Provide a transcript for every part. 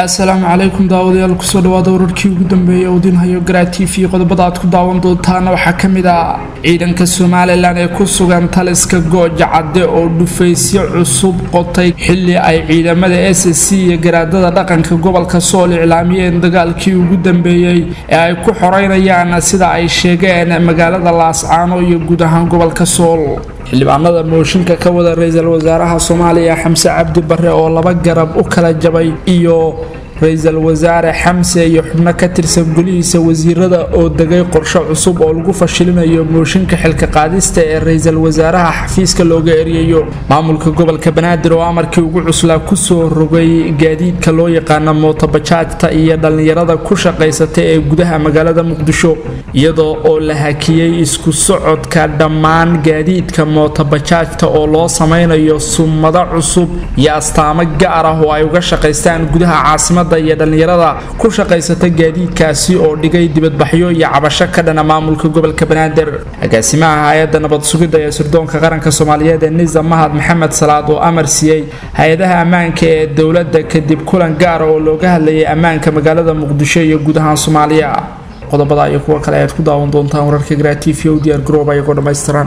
asalaamu calaykum daawadayaal kusoo dhawaada wararkii ugu dambeeyay odinhayo garaa t v qodobada aad ku daawan doontaana waxaa ka mid ah ciidanka somalilan ee ku sugan taliska gooja cadde oo dhufaysyo cusub qotay xili ay ciidamada s c iyo garaadada dhaqanka gobolka sool iclaamiyeen dagaalkii ugu dambeeyey ee ay ku xoreynayaan sida ay sheegeen magaalada laascaano iyo guud ahaan gobolka sool xildhibaanada mooshinka ka wada ra-iisul wasaaraha soomaaliya xamse cabdi bare oo laba garab u kala jabay iyo ra-iisul wasaare xamse iyo xubno ka tirsan golihiisa wasiirada oo degay qorshe cusub oo lagu fashilinayo mooshinka xilka qaadista ee ra-iisul wasaaraha xafiiska looga eriyayo maamulka gobolka banaadir oo amarkii ugu cuslaa kusoo rogay gaadiidka loo yaqaano mootobajaajta iyo dhallinyarada ku shaqaysata ee gudaha magaalada muqdisho iyadoo oo la hakiyey isku socodka dhammaan gaadiidka mootobajaajta oo loo samaynayo sumado cusub iyo astaamo gaar ah oo ay uga shaqaystaan gudaha caasimada iyo dhallinyarada ku shaqaysata gaadiidkaasi oo dhigay dibadbaxyo iyo cabasho ka dhana maamulka gobolka banaadir agaasimaha hay-adda nabad sugidda ee sirdoonka qaranka soomaaliyeed ee nisa mahad maxamed salaad oo amar siiyey hay-adaha ammaanka ee dowladda kadib kulan gaara oo looga hadlayay ammaanka magaalada muqdisho iyo guud ahaan soomaaliya qodobada iyo kuwa kale ayaad ku daawan doontaan wararka garaa t v o diyaar garooba iyagoo dhammaystiran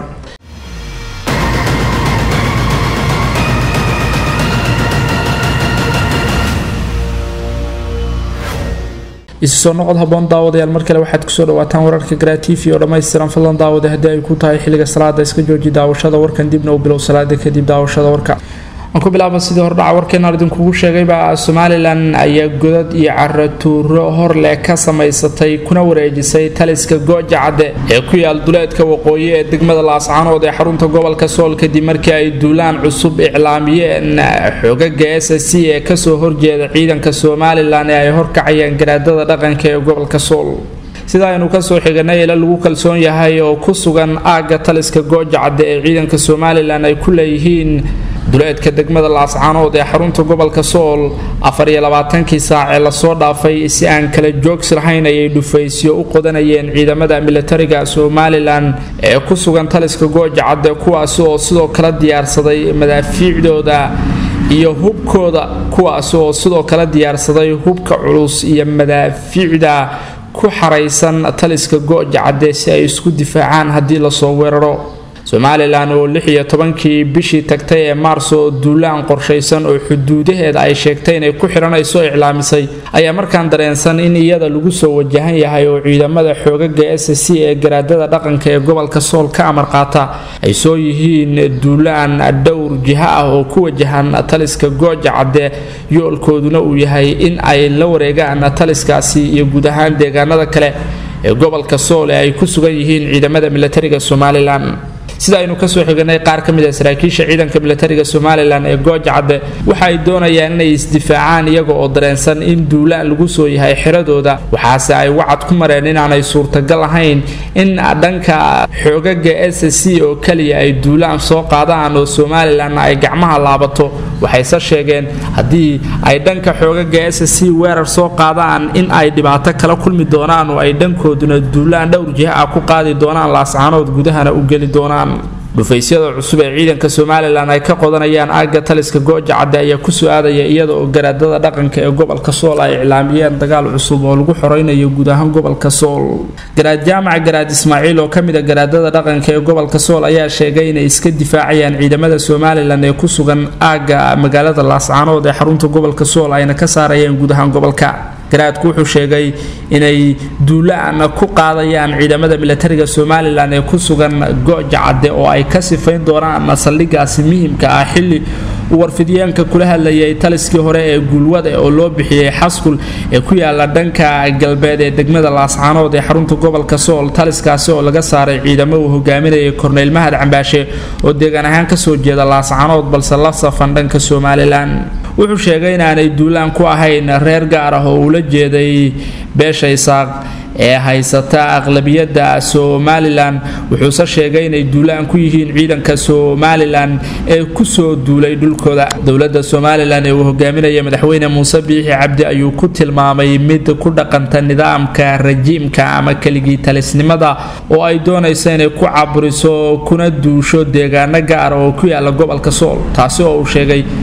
isu soo noqod haboon daawadayaal mar kale waxaad kusoo dhawaataan wararka garaa t v oo dhammaystiran fadlan daawada haddii ay ku tahay xilliga salaada iska jooji daawashada warkan dibna u bilow salaada kadib daawashada warka aan ku bilaaba sidii hordhaca warkeenaan idinkugu sheegayba somalilan ayaa godad iyo caratuuro horleh ka samaysatay kuna wareejisay taliska gooja cadde ee ku yaal duleedka waqooyi ee degmada laascaanood ee xarunta gobolka sool kadib markii ay duulaan cusub iclaamiyeen xogaga s c ee kasoo horjeeda ciidanka somalilan ee ay horkacayaan garaadada dhaqanka ee gobolka sool sida aynu kasoo xiganay ila lagu kalsoon yahay oo ku sugan aagga taliska gooja cadde ee ciidanka somalilan ay ku leeyihiin duleedka degmada laascaanood ee xarunta gobolka sool afar iyo labaatankii saac ee lasoo dhaafay si aan kala joogsi lahayn ayay dhufaysyo u qodanayeen ciidamada militariga somalilan ee ku sugan taliska gooja cadde kuwaasi oo sidoo kale diyaarsaday madaafiicdooda iyo hubkooda kuwaasi oo sidoo kale diyaarsaday hubka culus iyo madaafiicda ku xaraysan taliska gooja cadde si ay isku difaacaan haddii lasoo weeraro somalilan oo lix iyo tobankii bishii tagtay ee maarso oo duulaan qorshaysan oo xuduudaheeda ay sheegtay inay ku xidhanayso iclaamisay ayaa markaan dareensan in iyada lagu soo wajahan yahay oo ciidamada xoogaga s c ee garaadada dhaqanka ee gobolka sool ka amar qaata ay soo yihiin duulaan dhowr jiha ah oo ku wajahan taliska gooja cadde yoolkooduna uu yahay in ay la wareegaan taliskaasi iyo guud ahaan deegaanada kale ee gobolka sool ee ay ku sugan yihiin ciidamada militariga somalilan sida aynu kasoo xiganay qaar ka mid a saraakiisha ciidanka militariga somalilan ee gooja cadde waxa ay doonayaan inay isdifaacaan iyaga oo dareensan in duulaan lagu soo yahay xiradooda waxaase ay wacad ku mareen inaanay suurtagal ahayn in dhanka xoogaga s c oo keliya ay duulaan soo qaadaan oo somalilan ay gacmaha laabato waxayse sheegeen haddii ay dhanka xoogaga s c weerar soo qaadaan in ay dhibaato kala kulmi doonaan oo ay dhankooduna duulaan dhowr jiha ah ku qaadi doonaan laascaanood gudahana u geli doonaan dhufaysyada cusub ee ciidanka somalilan ay ka qodanayaan aagga taliska gooja cadde ayaa kusoo aadaya iyada oo garaadada dhaqanka ee gobolka sool ay iclaamiyeen dagaal cusub oo lagu xoreynayo guud ahaan gobolka sool garaad jaamac garaad ismaaciil oo kamid a garaadada dhaqanka ee gobolka sool ayaa sheegay inay iska difaacayaan ciidamada somalilan ee ku sugan aagga magaalada laascaanood ee xarunta gobolka sool ayna ka saarayeen guud ahaan gobolka garaadku wuxuu sheegay inay duulaan ku qaadayaan ciidamada militariga somalilan ee ku sugan gooja cadde oo ay ka sifayn doonaan saldhigaasi muhiimka ah xili uu warfidyaanka kula hadlayay taliskii hore ee guulwada oo loo bixiyey xaskul ee ku yaala dhanka galbeed ee degmada laascaanood ee xarunta gobolka sool taliskaasi oo laga saaray ciidamo uu hogaaminayay korneyl mahad cambaashe oo deegaan ahaan kasoo jeeda laascaanood balse la safan dhanka somalilan wuxuu sheegay inaanay duulaan ku ahayn reer gaar ah oo ula jeeday beesha isaaq ee haysata aqlabiyadda somalilan wuxuuse sheegay inay duulaan ku yihiin ciidanka somalilan ee kusoo duulay dhulkooda dowladda somalilan ee uu hogaaminaya madaxweyne muuse biixi cabdi ayuu ku tilmaamay mid ku dhaqanta nidaamka rajiimka ama keligii talisnimada oo ay doonayso inay ku caburiso kuna duusho deegaano gaara oo ku yaala gobolka sool taasi oo uu sheegay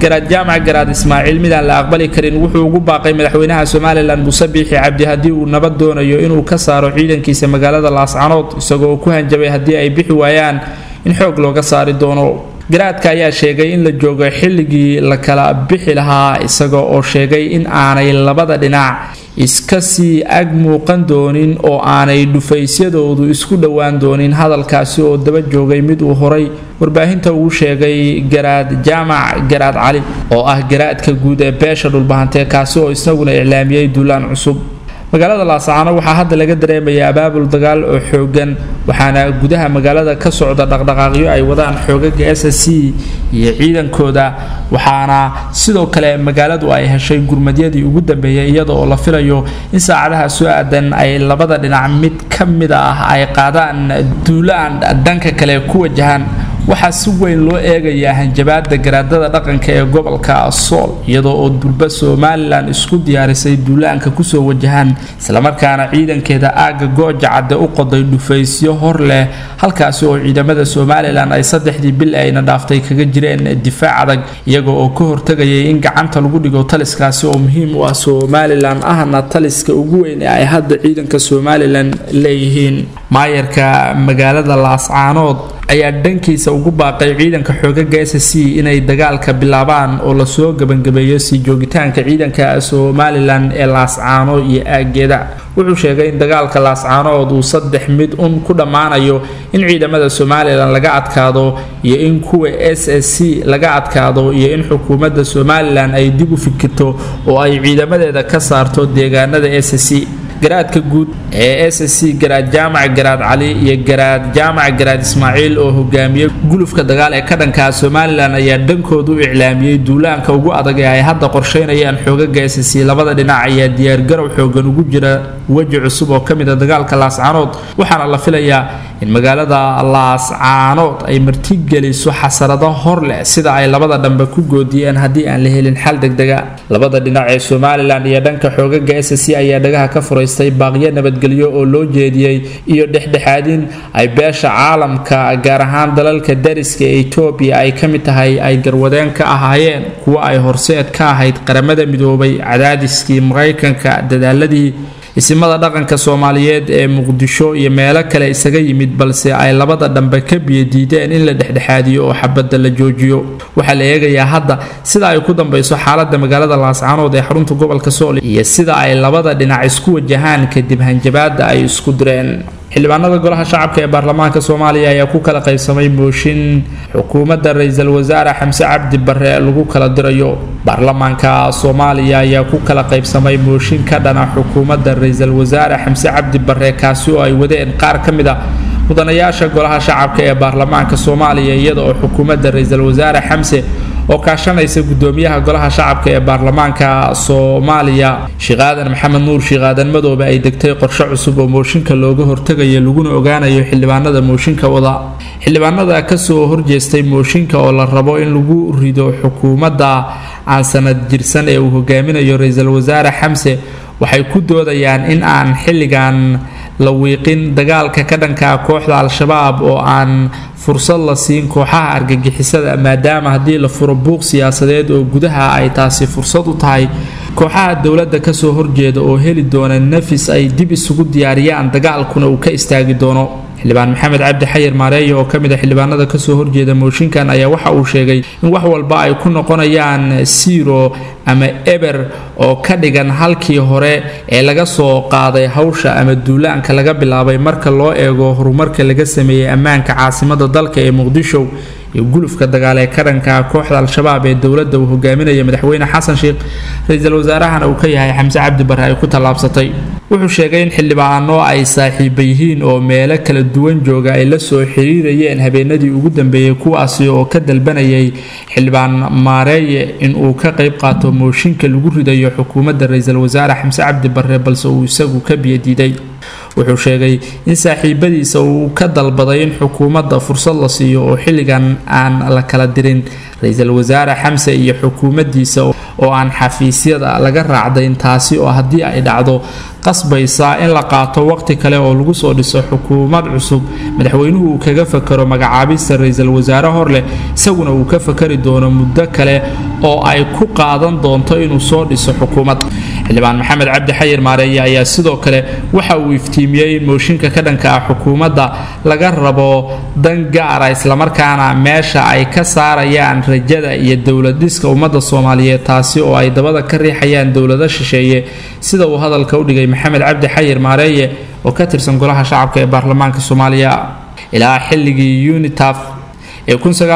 garaad jaamac garaad ismaaciil midaan la aqbali karin wuxuu ugu baaqay madaxweynaha somalilan muuse biixi cabdi haddii uu nabad doonayo inuu ka saaro ciidankiisa magaalada laascanood isagoo ku hanjabay haddii ay bixi waayaan in xoog looga saari doono garaadka ayaa sheegay in la joogo xilligii la kala bixi lahaa isaga oo sheegay in aanay labada dhinac iska sii ag muuqan doonin oo aanay dhufaysyadoodu isku dhowaan doonin hadalkaasi oo daba joogay mid uu horay warbaahinta uu sheegay garaad jaamac garaad cali oo ah garaadka guud ee beesha dhulbahantee kaasi oo isaguna iclaamiyey duulaan cusub magaalada laascaano waxaa hadda laga dareemaya abaabul dagaal oo xoogan waxaana gudaha magaalada ka socda dhaqdhaqaaqyo ay wadaan xoogaga s s c iyo ciidankooda waxaana sidoo kale magaaladu ay heshay gurmadyadii ugu dambeeyay iyada oo la filayo in saacadaha soo aadan ay labada dhinac mid ka mid ah ay qaadaan duulaan dhanka kale ku wajahaan waxaa si weyn loo eegayaa hanjabaada garaadada dhaqanka ee gobolka sool iyadoo oo durba somalilan isku diyaarisay duulaanka kusoo wajahaan islamarkaana ciidankeeda aagga gooja cadde u qoday dhufaysyo hor leh halkaasi oo ciidamada somalilan ay saddexdii bil ayna dhaaftay kaga jireen difaac adag iyaga oo ka hortagayay in gacanta lagu dhigo taliskaasi oo muhiim u ah somalilan ahna taliska ugu weyn ee ay hadda ciidanka somalilan leeyihiin maayarka magaalada laascaanood ayaa dhankiisa ugu baaqay ciidanka xoogaga s c inay dagaalka bilaabaan oo lasoo gebangabeeyo sii joogitaanka ciidanka somalilan ee laascaano iyo aageeda wuxuu sheegay in dagaalka laascaanood uu saddex mid un ku dhammaanayo in ciidamada somalilan laga adkaado iyo in kuwa s s c laga adkaado iyo in xukuumadda somalilan ay dib u fikirto oo ay ciidamadeeda ka saarto deegaanada s c garaadka guud ee s c garaad jaamac garaad cali iyo garaad jaamac garaad ismaaciil oo hogaamiyey gulufka dagaal ee ka dhankaa somalilan ayaa dhankoodu u iclaamiyey duulaanka ugu adag ee ay hadda qorsheynayaan xoogaga s c labada dhinac ayaa diyaargarow xoogan ugu jira weji cusub oo ka mid a dagaalka laascaanood waxaana la filayaa in magaalada laascaanood ay martigeliso xasarado hor leh sida ay labada dhambe ku goodiyeen haddii aan la helin xal degdega labada dhinac ee somalilan iyo dhanka xoogaga s c ayaa dhagaha ka furaystay baaqyo nabadgelyo oo loo jeediyey iyo dhexdhexaadin ay beesha caalamka gaar ahaan dalalka dariska ee etoobiya ay ka mid tahay ay garwadeen ka ahaayeen kuwo ay horseed ka ahayd qaramada midoobay cadaadiskii maraykanka dadaaladii isimada dhaqanka soomaaliyeed ee muqdisho iyo meelo kale isaga yimid balse ay labada dhambe ka biyadiideen in la dhexdhexaadiyo oo xabadda la joojiyo waxaa la eegayaa hadda sida ay ku dambayso xaalada magaalada laascaanood ee xarunta gobolka sool iyo sida ay labada dhinac isku wajahaan kadib hanjabaada ay isku direen xildhibaanada golaha shacabka ee baarlamaanka soomaaliya ayaa ku kala qaybsamay mooshin xukuumadda ra-iisul wasaare xamse cabdi bare lagu kala dirayo baarlamaanka soomaaliya ayaa ku kala qaybsamay mooshin ka dhana xukuumadda ra-iisul wasaare xamse cabdi bare kaasi oo ay wadeen qaar ka mid a mudanayaasha golaha shacabka ee baarlamaanka soomaaliya iyada oo xukuumadda ra-iisul wasaare xamse oo kaashanaysa gudoomiyaha golaha shacabka ee baarlamaanka soomaaliya sheekh aadan maxamed nuur sheekh aadan madoobe ay degtay qorshe cusub oo mooshinka looga hortagayo laguna ogaanayo xildhibaanada mooshinka wada xildhibaanada kasoo horjeestay mooshinka oo la rabo in lagu rido xukuumadda aan sanad jirsan ee uu hogaaminayo ra-iisul wasaare xamse waxay ku doodayaan in aan xilligan la wiiqin dagaalka ka dhanka kooxda al-shabaab oo aan fursad la siin kooxaha argagixisada maadaama haddii la furo buuq siyaasadeed oo gudaha ay taasi fursad u tahay kooxaha dowladda kasoo horjeeda oo heli doona nafis ay dib isugu diyaariyaan dagaalkuna uu ka istaagi doono xildhibaan maxamed cabdi xayir maareeya oo kamid a xildhibaanada kasoo horjeeda mooshinkan ayaa waxa uu sheegay in wax walba ay ku noqonayaan siro ama eber oo ka dhigan halkii hore ee laga soo qaaday hawsha ama duulaanka laga bilaabay marka loo eego horumarka laga sameeyey ammaanka caasimada dalka ee muqdisho iyo gulufka dagaal ee ka dhanka kooxda al-shabaab ee dowladda uu hogaaminaya madaxweyne xasan sheekh ra-iisul wasaarahana uu ka yahay xamse cabdi bare ay ku tallaabsatay wuxuu sheegay in xildhibaano ay saaxiiba yihiin oo meelo kala duwan jooga ay la soo xiriirayeen habeenadii ugu dambeeyey kuwaasi oo ka dalbanayay xildhibaan maareeye in uu ka qayb qaato mooshinka lagu ridayo xukuumadda ra-iisul wasaare xamse cabdi bare balse uu isagu ka biyadiiday wuxuu sheegay in saaxiibadiisa uu ka dalbaday in xukuumadda fursad la siiyo oo xilligan aan la kala dirin ra-iisul wasaare xamse iyo xukuumaddiisa oo aan xafiisyada laga raacdayn taasi oo haddii ay dhacdo qasbaysa in la qaato waqti kale oo lagu soo dhiso xukuumad cusub madaxweynuhu uu kaga fakaro magacaabista ra-iisul wasaare hor leh isaguna uu ka fakari doono muddo kale oo ay ku qaadan doonto inuu soo dhiso xukuumad xildhibaan maxamed cabdi xayir maareeye ayaa sidoo kale waxa uu iftiimiyey in mooshinka ka dhanka ah xukuumadda laga rabo dan gaara islamarkaana meesha ay ka saarayaan rajada iyo dowlad dhiska ummadda soomaaliyeed taasi oo ay dabada ka riixayaan dowlado shisheeye sida uu hadalka u dhigay maxamed cabdi xayir maareeye oo ka tirsan golaha shacabka ee baarlamaanka soomaaliya ilaa xilligii unitaf ee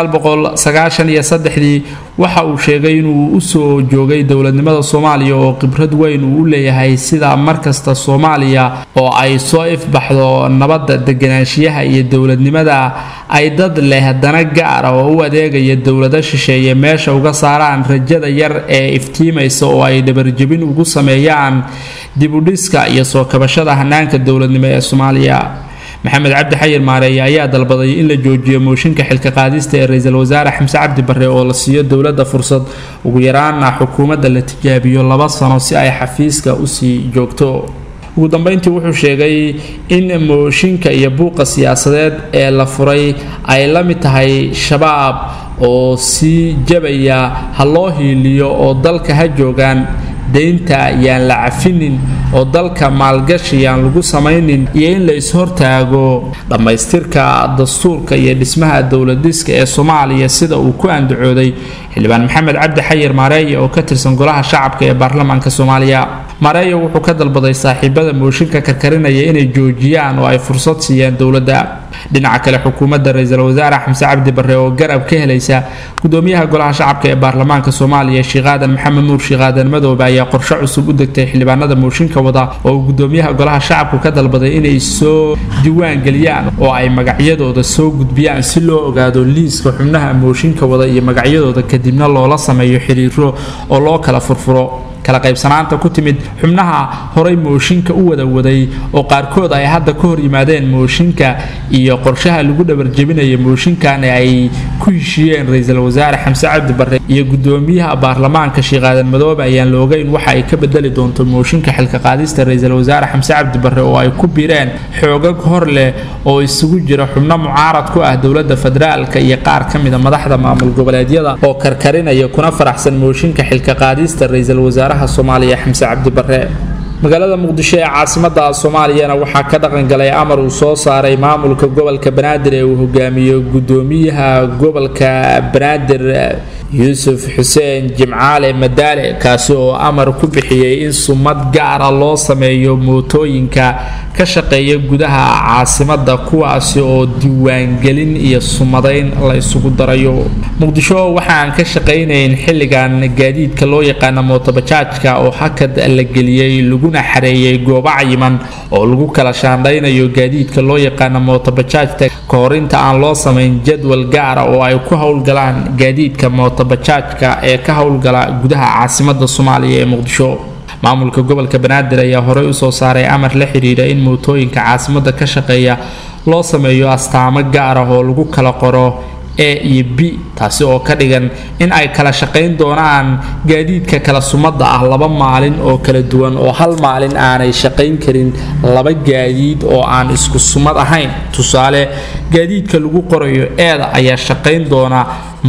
ii waxa uu sheegay inuu usoo joogay dowladnimada soomaaliya oo khibrad weyn uu u leeyahay sida markasta soomaaliya oo ay soo ifbaxdo nabadda deganaanshiyaha iyo dowladnimada ay dad leh dana gaara oo u adeegaya dowlado shisheeye meesha uga saaraan rajada yar ee iftiimaysa oo ay dhabarjebin ugu sameeyaan dibudhiska iyo soo kabashada hanaanka dowladnimo ee soomaaliya maxamed cabdi xayir maareeye ayaa dalbaday in la joojiyo mooshinka xilka qaadista ee ra-iisul wasaare xamse cabdi barre oo la siiyo dowladda fursad ugu yaraana xukuumadda la tijaabiyo laba sano si ay xafiiska usii joogto ugu dambeyntii wuxuu sheegay in mooshinka iyo buuqa siyaasadeed ee la furay ay la mid tahay shabaab oo sii jabaya ha loo hiiliyo oo dalka ha joogaan deynta yaan la cafinin oo dalka maalgashi yaan lagu samaynin iyo in la is-hortaago dhammaystirka dastuurka iyo dhismaha dowladiska ee soomaaliya sida uu ku andacooday xildhibaan maxamed cabdi xayir maareeye oo ka tirsan golaha shacabka ee baarlamaanka soomaaliya maareeye wuxuu ka dalbaday saaxiibada mooshinka karkarinaya inay joojiyaan oo ay fursad siiyaan dowladda dhinaca kale xukuumadda ra-iisul wasaare xamse cabdi barre oo garab ka helaysa gudoomiyaha golaha shacabka ee baarlamaanka soomaaliya sheekh aadan maxamed nuur sheekh aadan madoobe ayaa qorshe cusub u degtay xildhibaanada mooshinka wada oo uu gudoomiyaha golaha shacabku ka dalbaday inay soo diiwaan geliyaan oo ay magacyadooda soo gudbiyaan si loo ogaado liiska xubnaha mooshinka wada iyo magacyadooda kadibna loola sameeyo xiriiro oo loo kala furfuro kala qaybsanaanta ku timid xubnaha horay mooshinka u wada waday oo qaarkood ay hadda ka hor yimaadeen mooshinka iyo qorshaha lagu dhabarjebinaya mooshinkan ay ku heshiiyeen ra-iisul wasaare xamse cabdi barre iyo gudoomiyaha baarlamaanka sheekh aadan madoobe ayaan la ogeyn waxa ay ka bedeli doonto mooshinka xilka qaadista ra-iisul wasaare xamse cabdi barre oo ay ku biireen xoogag hor leh oo isugu jira xubno mucaarad ku ah dowladda federaalka iyo qaar ka mida madaxda maamul goboleedyada oo karkarinaya kuna faraxsan mooshinka xilka qaadista ra-iisul wasaare soomaaliya xamse cabdi barre magaalada muqdisho ee caasimada soomaaliyana waxaa ka dhaqangalay amar uu soo saaray maamulka gobolka banaadir ee uu hogaamiyo gudoomiyaha gobolka banaadir yuusuf xuseen jimcaale madaale kaasi oo amar ku bixiyey in sumad gaara loo sameeyo mootooyinka ka shaqeeya gudaha caasimada kuwaasi oo diiwaangelin iyo sumadayn la isugu darayo muqdisho waxaan ka shaqaynayn xilligan gaadiidka loo yaqaana mootobajaajka oo hakad la geliyey laguna xareeyey goobo cayiman oo lagu kala shaandhaynayo gaadiidka loo yaqaana mootobajaajta ka hor inta aan loo samayn jadwal gaara oo ay ku howlgalaan gaadiidka mootobajaajka ee ka howlgala gudaha caasimada soomaaliya ee muqdisho maamulka gobolka banaadir ayaa horey usoo saaray amar la xidhiidha in mootooyinka caasimada ka shaqeeya loo sameeyo astaamo gaar ah oo lagu kala qoro a iyo b taasi oo ka dhigan in ay kala shaqayn doonaan gaadiidka kala sumada ah laba maalin oo kala duwan oo hal maalin aanay shaqayn karin laba gaadiid oo aan isku sumad ahayn tusaale gaadiidka lagu qorayo eeda ayaa shaqayn doona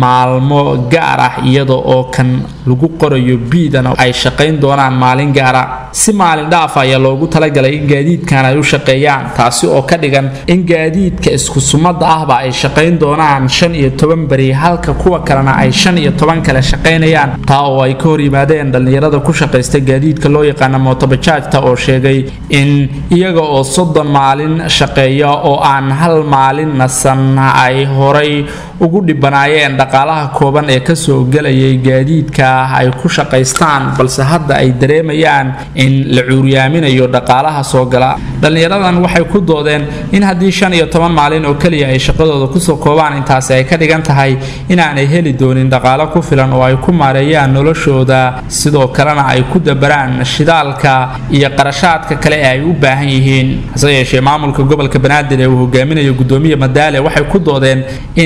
maalmo gaar ah iyada oo kan lagu qorayo biidana ay shaqayn doonaan maalin gaara si maalin dhaaf ayaa loogu talagalay in gaadiidkan ay u shaqeeyaan taasi oo ka dhigan in gaadiidka isku sumada ahba ay shaqayn doonaan shan iyo toban beri halka kuwa kalena ay shan iyo toban kale shaqaynayaan taa oo ay ka hor yimaadeen dhallinyarada ku shaqaysta gaadiidka loo yaqaana mootobajaajta oo sheegay in iyaga oo soddon maalin shaqeeya oo aan hal maalin nasan ay horay ugu dhibanaayeen dhaqaalaha kooban ee kasoo gelayay gaadiidka ay ku shaqaystaan balse hadda ay dareemayaan in la cuuryaaminayo dhaqaalaha soo gala dhallinyaradan waxay ku doodeen in haddii shan iyo toban maalin oo keliya ay shaqadooda kusoo koobaan intaasi ay ka dhigan tahay inaanay heli doonin dhaqaalo ku filan oo ay ku maareeyaan noloshooda sidoo kalena ay ku dabaraan shidaalka iyo qarashaadka kale ee ay u baahan yihiin hase yeeshee maamulka gobolka banaadir ee uu hogaaminayo gudoomiya madaale waxay ku doodeen in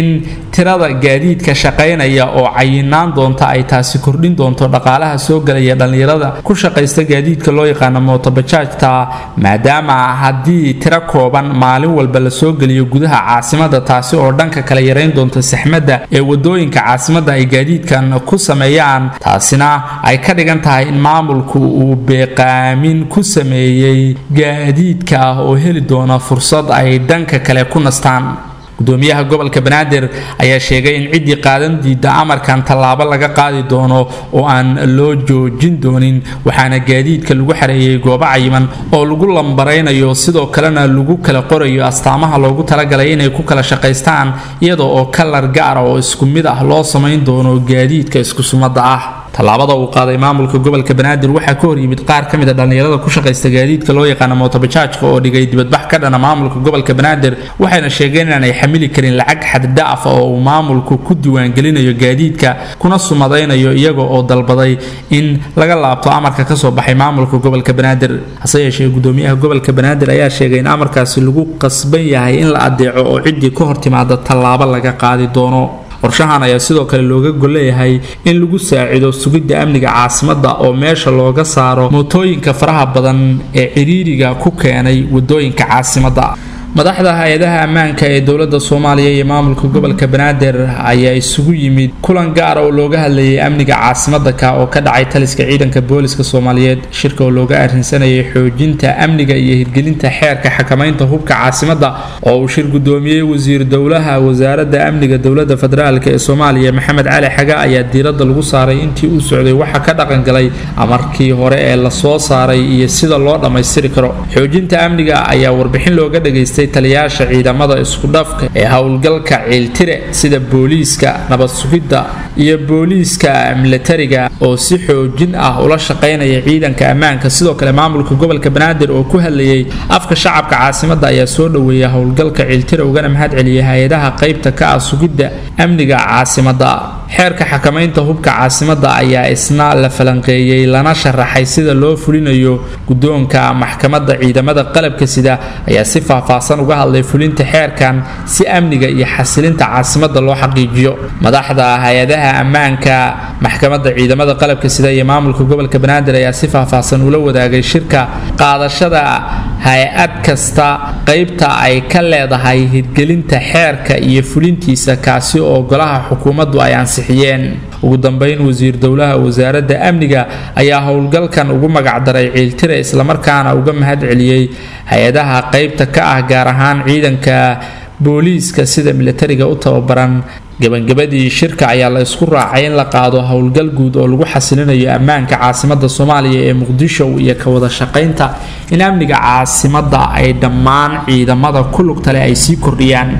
tirada gaadiidka shaqaynaya oo cayinaan doonta ay taasi kordhin doonto dhaqaalaha soo gelaya dhallinyarada ku shaqaysta gaadiidka loo yaqaano mootobajaajta maadaama haddii tiro kooban maalin walba la soo geliyo gudaha caasimada taasi oo dhanka kale yarayn doonta saxmadda ee wadooyinka caasimada ay gaadiidkan ku sameeyaan taasina ay ka dhigan tahay in maamulku uu beeqaamin ku sameeyey gaadiidka ah oo heli doona fursad ay dhanka kale ku nastaan gudoomiyaha gobolka banaadir ayaa sheegay in ciddii qaadan diidda amarkan tallaabo laga qaadi doono oo aan loo joojin doonin waxaana gaadiidka lagu xareeyey goobo cayiman oo lagu lambaraynayo sidoo kalena lagu kala qorayo astaamaha loogu talagalay inay ku kala shaqaystaan iyada oo kalar gaara oo isku mid ah loo samayn doono gaadiidka isku sumadda ah tallaabada uu qaaday maamulka gobolka banaadir waxaa ka hor yimid qaar ka mid a dhallinyarada ku shaqaysta gaadiidka loo yaqaano mootobajaajka oo dhigay dibadbax ka dhana maamulka gobolka banaadir waxayna sheegeen inaanay xamili karin lacag xaddhaaf oo uu maamulku ku diiwaangelinayo gaadiidka kuna sumadaynayo iyaga oo dalbaday in laga laabto amarka kasoo baxay maamulka gobolka banaadir hase yeeshee gudoomiyaha gobolka banaadir ayaa sheegay in amarkaasi lagu qasban yahay in la adeeco oo ciddii ka hor timaada tallaabo laga qaadi doono qorshahan ayaa sidoo kale looga golleeyahay in lagu saacido sugidda amniga caasimadda oo meesha looga saaro mootooyinka faraha badan ee ciriiriga ku keenay wadooyinka caasimadda madaxda hay-adaha ammaanka ee dowladda soomaaliya iyo maamulka gobolka banaadir ayaa isugu yimid kulan gaara oo looga hadlayay amniga caasimadda ka oo ka dhacay taliska ciidanka booliska soomaaliyeed shirka oo looga arrinsanayay xoojinta amniga iyo hirgelinta xeerka xakamaynta hubka caasimadda oo uu shir gudoomiyey wasiir dowlaha wasaaradda amniga dowladda federaalk ee soomaaliya maxamed cali xaga ayaa diiradda lagu saaray intii uu socday waxa ka dhaqangalay amarkii hore ee lasoo saaray iyo sida loo dhammaystiri karo xoojinta amniga ayaa warbixin looga dhageystay taliyaasha ciidamada iskudhafka ee howlgalka ciiltire sida booliiska nabad sugidda iyo booliiska milatariga oo si xoojin ah ula shaqaynaya ciidanka ammaanka sidoo kale maamulka gobolka banaadir oo ku hadlayay afka shacabka caasimadda ayaa soo dhoweeya howlgalka ciiltire ugana mahad celiyay hay-adaha qaybta ka ah sugidda amniga caasimadda xeerka xakamaynta hubka caasimadda ayaa isna la falanqeeyey lana sharaxay sida loo fulinayo guddoonka maxkamadda ciidamada qalabka sida ayaa si faahfaahsan uga hadlay fulinta xeerkan si amniga iyo xasilinta caasimadda loo xaqiijiyo madaxda hay-adaha ammaanka maxkamadda ciidamada qalabka sida iyo maamulka gobolka banaadir ayaa si faahfaahsan ula wadaagay shirka qaadashada hay-ad kasta qaybta ay ka leedahay hirgelinta xeerka iyo fulintiisa kaasi oo golaha xukuumaddu ay ansixiyeen ugu dambeyn wasiir dowlaha wasaaradda amniga ayaa howlgalkan ugu magacdaray ciiltire islamarkaana uga mahad celiyey hay-adaha qaybta ka ah gaar ahaan ciidanka booliiska sida milatariga u tababaran gabagabadii shirka ayaa la isku raacay in la qaado howlgal guud oo lagu xasilinayo ammaanka caasimadda soomaaliya ee muqdisho iyo ka wada shaqaynta in amniga caasimadda ay dhammaan ciidamada ku lugtale ay sii kordhiyaan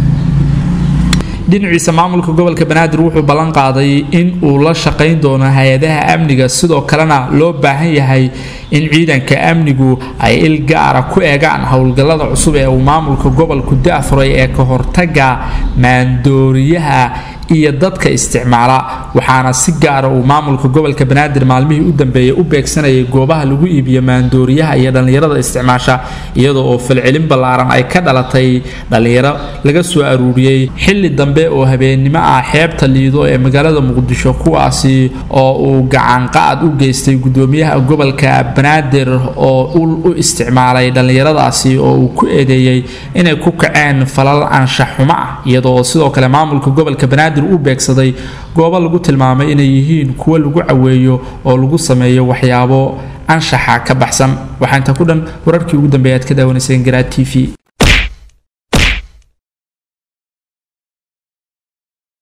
dhinaciisa maamulka gobolka banaadir wuxuu ballan qaaday in uu la shaqayn doono hay-adaha amniga sidoo kalena loo baahan yahay in ciidanka amnigu ay il gaara ku eegaan howlgallada cusub ee uu maamulka gobolku da-furay ee ka hortaga maandooriyaha iyo dadka isticmaala waxaana si gaara uu maamulka gobolka banaadir maalmihii u dambeeyay u beegsanayay goobaha lagu iibiyo maandooriyaha iyo dhallinyarada isticmaasha iyadoo oo falcelin ballaaran ay ka dhalatay dhallinyaro laga soo aruuriyey xilli dambe oo habeennimo ah xeebta liido ee magaalada muqdisho kuwaasi oo uu gacanqaad u geystay gudoomiyaha gobolka banaadir oo ul u isticmaalay dhallinyaradaasi oo uu ku eedeeyey inay ku kaceen falal anshaxumo ah iyadoo sidoo kale maamulka gobolka banaadir u beegsaday goobo lagu tilmaamay inay yihiin kuwo lagu caweeyo oo lagu sameeyo waxyaabo anshaxa ka baxsan waxaa inta ku dhan wararkii ugu dambeeya aad ka daawanayseen garaa t v